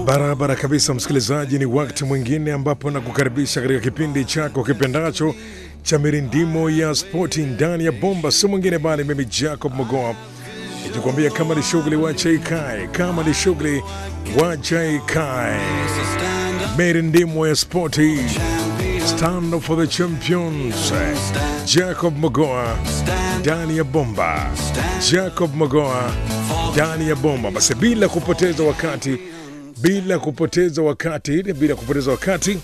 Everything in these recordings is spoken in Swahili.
Barabara kabisa, msikilizaji, ni wakati mwingine ambapo nakukaribisha katika kipindi chako kipendacho cha mirindimo ya spoti ndani ya bomba, si mwingine bali mimi Jacob Mogoa nikikwambia kama ni shughuli wacha ikae, kama ni shughuli wacha ikae. Mirindimo ya spoti, stand up for the champions. Jacob Mogoa ndani ya bomba, Jacob Mogoa ndani ya bomba. Basi bila kupoteza wakati bila kupoteza wakati bila kupoteza wakati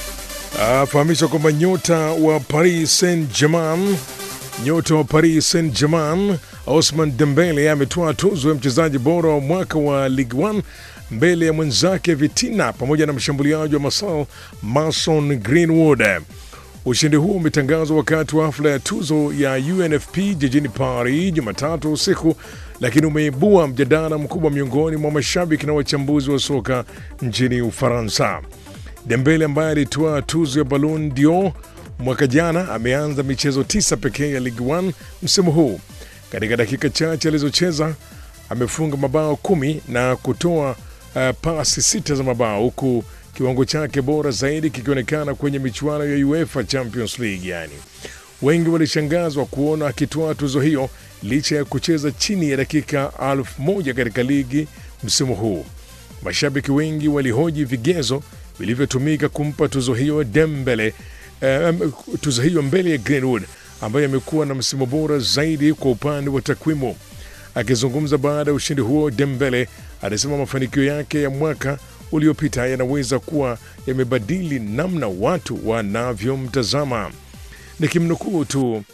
afahamishwa kwamba nyota wa Paris Saint Germain nyota wa Paris Saint Germain Osman Dembele ametoa tuzo ya mchezaji bora wa mwaka wa Ligue 1 mbele ya mwenzake Vitina pamoja na mshambuliaji wa Marseille Mason Greenwood. Ushindi huo umetangazwa wakati wa hafla ya tuzo ya UNFP jijini Paris Jumatatu usiku, lakini umeibua mjadala mkubwa miongoni mwa mashabiki na wachambuzi wa soka nchini Ufaransa. Dembele ambaye alitoa tuzo ya Ballon d'Or mwaka jana ameanza michezo tisa pekee ya Ligue 1 msimu huu. Katika dakika chache alizocheza amefunga mabao kumi na kutoa uh, pasi sita za mabao huku kiwango chake bora zaidi kikionekana kwenye michuano ya UEFA Champions League. Yani wengi walishangazwa kuona akitoa tuzo hiyo licha ya kucheza chini ya dakika elfu moja katika ligi msimu huu. Mashabiki wengi walihoji vigezo vilivyotumika kumpa tuzo hiyo Dembele, eh, tuzo hiyo mbele ya Greenwood ambaye amekuwa na msimu bora zaidi kwa upande wa takwimu. Akizungumza baada ya ushindi huo, Dembele alisema mafanikio yake ya mwaka uliopita yanaweza kuwa yamebadili namna watu wanavyomtazama. Nikimnukuu tu,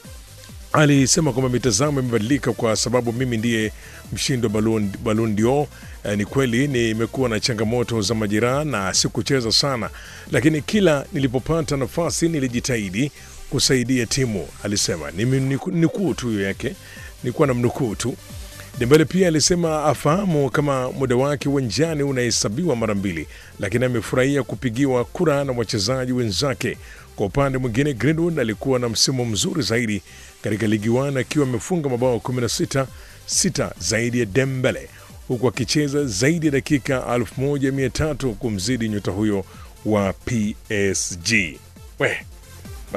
alisema kwamba mitazamo imebadilika kwa sababu mimi ndiye mshindi wa Ballon Ballon d'Or. Eh, ni kweli nimekuwa na changamoto za majeraha na sikucheza sana, lakini kila nilipopata nafasi nilijitahidi kusaidia timu, alisema. Ni nukuu tu hiyo yake, nilikuwa na mnukuu tu. Dembele pia alisema afahamu kama muda wake uwanjani unahesabiwa mara mbili, lakini amefurahia kupigiwa kura na wachezaji wenzake. Kwa upande mwingine, Greenwood alikuwa na msimu mzuri zaidi katika ligi 1 akiwa amefunga mabao 16 sita zaidi ya Dembele, huku akicheza zaidi ya dakika 1300 kumzidi nyota huyo wa PSG. We